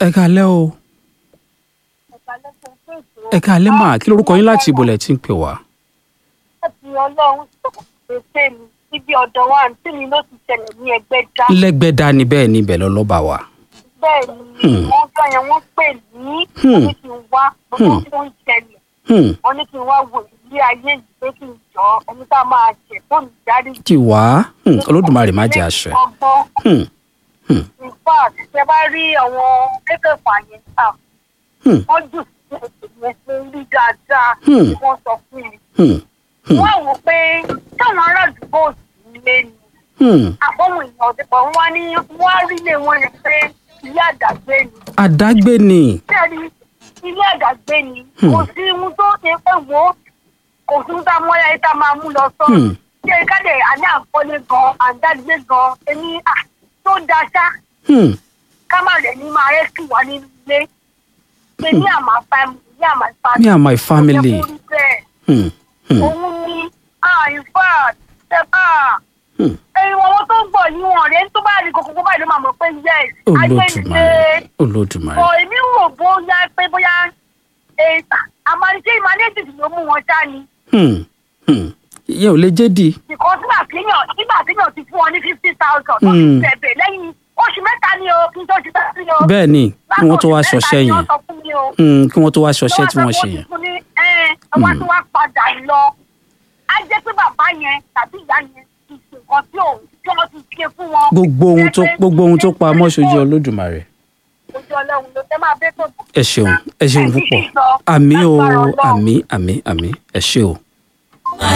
ẹ káalẹ́ o ẹ káalẹ́ mà kí lorúkọ yín láti ibò lẹ̀ tí ń pè wá. láti ọlọ́run tó pèsè mi síbi ọ̀dọ̀ wa àǹtí mi ló ti ṣẹlẹ̀ ní ẹgbẹ́ dá. lẹ́gbẹ́dá ni bẹ́ẹ̀ ni ibẹ̀ lọ́lọ́ba wa. bẹ́ẹ̀ ni wọ́n gbọ́ yẹn wọ́n pè ní wọ́n ní kí n wá gbogbo tó ń ṣẹlẹ̀ Hmm, wọ́n ní kí n wá wò ilé ayé yìí pé kí n jọ ẹni tá a máa jẹ fún ìdarí. kí wá Hmm, olódùmarè má jẹ́ àṣẹ. ọgbọ́n Hmm, in fact ṣe bá rí àwọn kékèfà yẹn à hmm, wọ́n jù sí ẹ̀sìn yẹn pé rí dáadáa Hmm. ni wọ́n sọ fún mi. hmm, hmm, wọ́n wò pé táwọn ará àdúgbò sì lé ni hmm. àbọ̀wọ̀n èèyàn ọ̀dẹ̀pọ̀ wọn wá ní wọ́n á rí ilé wọn yẹn pé ilé àdàgbé ni. àdágbé ni. Bẹ́ẹ̀ni ilé àdàgbé ni Hmm. kò sí ohun tó ṣe pé wò ó kò sí ohun tá a mọ ẹ tá a máa mú lọ sọ. Hmm. ṣé káde àní àkọlé gan àdágbé gan ẹni à tó da ṣá Hmm, ká má rẹ̀ ní máa rẹ́sì wá nínú ilé. pé ní àmà family ní àmà family. me and my family. Ó yẹ kó rí bẹ́ẹ̀. Hmm, hmm, òun ni ah in fact ṣe ah hmm. ẹyin wọn tó ń bọ̀ yìí wọn rẹ̀ tó bá rí kókó báyìí ló máa mọ̀ pé yes olódùmarè olódùmarè. bọ̀ èmi rò bóyá pé bóyá àmàlìṣe ìmàlẹ́jì ló mú wọn ṣá ni Hmm, hmm. ìyẹn ò lè jẹ́ di. ìkọ́ sígbà tíyàn nígbà tíyàn ti fún ọ ní fifty thousand tó fi Hmm. bẹ̀bẹ̀ lẹ́yìn oṣù mẹ́ta ni o kí n tó ti bẹ́ẹ̀ sí o. bẹ́ẹ̀ ni kí wọ́n tó wá ṣọṣẹ́ yẹn Hmm, kí wọ́n tó wá ṣọṣẹ́ tí wọ́n ṣe yẹn. ọwọ́ tí wọ́n padà lọ á jẹ́ pé bàbá yẹn tàbí ìyá yẹn ti ṣe nǹkan tí òun tí wọ́n ti ṣe fún wọn. gbogbo ohun tó gbogbo ohun tó pa mọ́ ṣojú olódùmarè. ojú ọlọ́run ló fẹ́ máa bẹ́ tó. ẹ ṣeun ẹ ṣeun púpọ̀ àmì o àmì àmì àmì ẹ ṣe o.